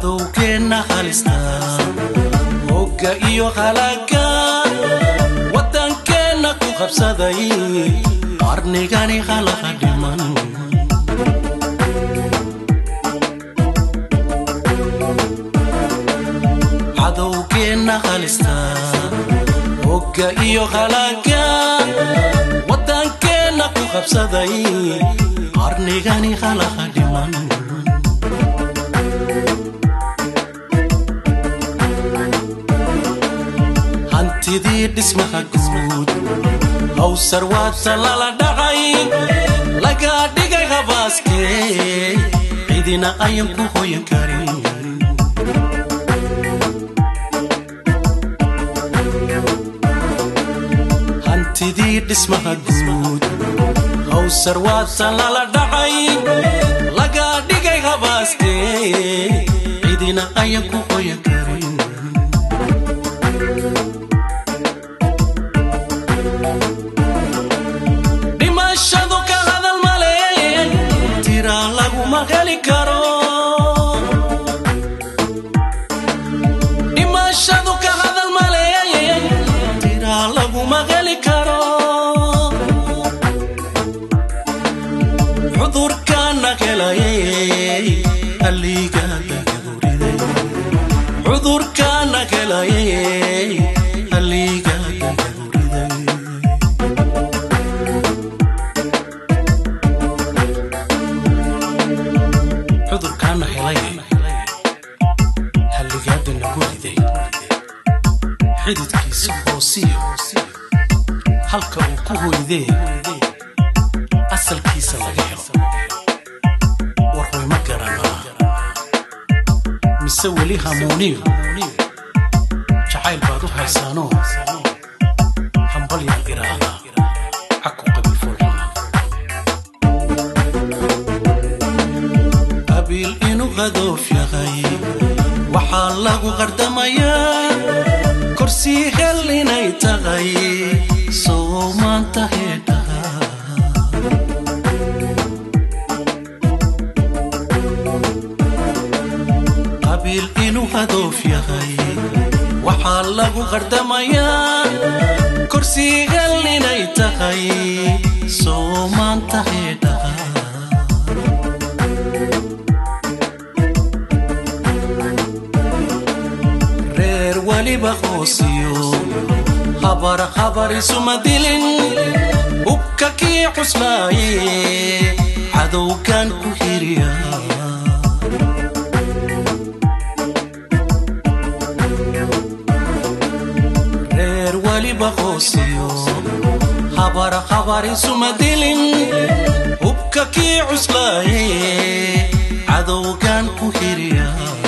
cadowgeenna halista hogga iyo halaaga waddankeenna ku qabsaday qarnigani halaha dhiman cadowgeenna halista hogga iyo halaaga waddankeenna ku qabsaday qarnigani halaha dhiman hantidii dhismaha guud hawsar waata lala dhacay laga dhigay habaaskee cidina ayan ku hoyan karin hantidii dhismaha guud hawsar waata lala dhacay laga dhigay habaaskee cidina ayan ku hoyan karin dhimashadu ka hadal male tira laguma heli karo dhimashadu ka hadal male tira laguma heli karo cudurkaana helayay halligaada gawriday cudurkaana helayay halligaada gawriday cudurkaana helay halligaada nagu riday xididkiisa hoosiyo halka uu ku hoydee asalkiisa laga helo warhoy ma garanaa mise weli hamuuniyo jacayl baad u haysaanoo hambalyaan iraahdaa caku qabiil foolxuma qabiil inuu hadoof yahay waxaa lagu qardamayaa korsii hel inay tahay soo maanta heedhaha qabiil inuu hadoof yahay waxaa lagu qardamayaa korsii hel inay tahay soo maanta heedhaha reer weliba hoosiyo habar habar isuma dilin hubka kii cuslaaye cadowgan ku hiriya reer weliba hoosiyo habar habar isuma dilin hubka kii cuslaaye cadowgan ku hiriya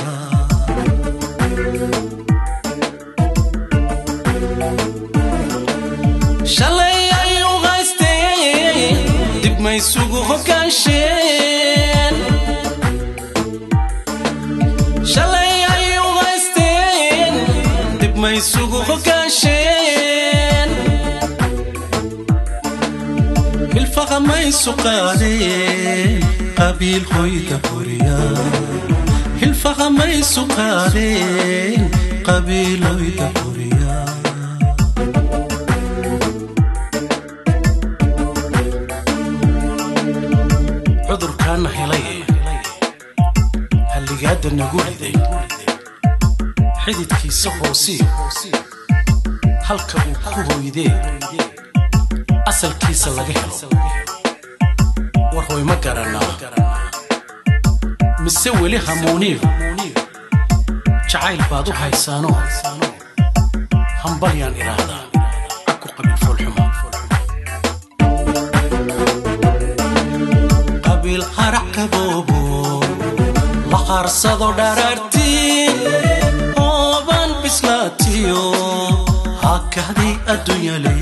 shalay ayuu haystee dib maysugu hoggaansheen shalay ayuu haysteen dib maysugu hoggaansheen hilfaqa maysu qaadeen qabiil hoyda horiya hilfaqa maysu qaadeen qabiil hoyda horiya cudurkaana helay halligaada nagu riday xididkiisa hoosiyo halka uu ku hoydee asalkiisa laga helo warhoy ma garanaa mise weli hamuuniyo jacayl baad u haysaanoo hambalyaan iraahdaa caku qabiil foolxuma qabiil harac kaboobo la qaarsado dharaartii ooban bislaatiyo hakadii adduunyale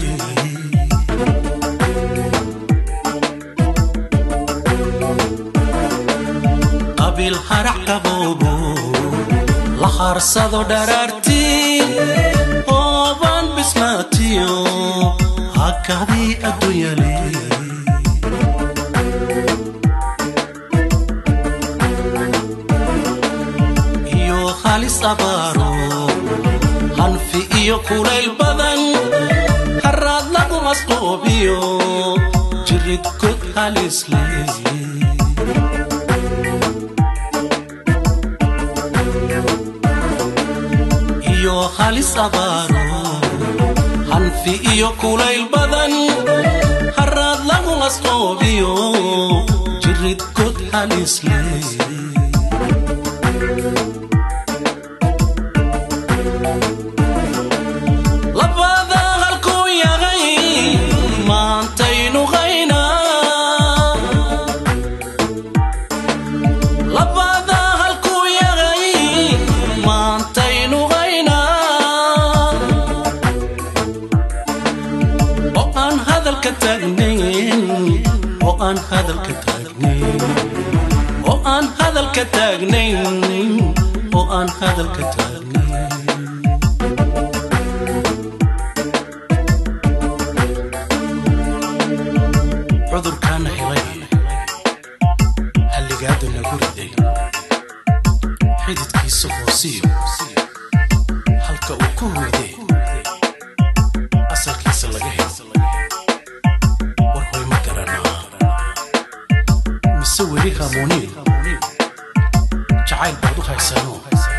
qabiil harac kaboobo la qaarsado dharaartii ooban bislaatiyo hakadii adduunyale halis abaaro hanfi iyo kulayl badan haraad lagu masquubiyo jirid god halis leh iyo halis abaaro hanfi iyo kulayl badan haraad lagu masquubiyo jirid god halis leh labada halkuu yahay maantaynu qaynaa labada halkuu yahay maantaynu qaynaa oo aan hadalka taagnayn oo aan hadalka taagnayn oo aan hadalka taagnayn oo aan hadalka taagnayn cudurkaana helay halligaada nagu riday xididkiisa hoosiyo halka uu ku hoyday asalkiisa laga helo war hoy ma garanaa mise weli hamooniyo jacayl baad u haysano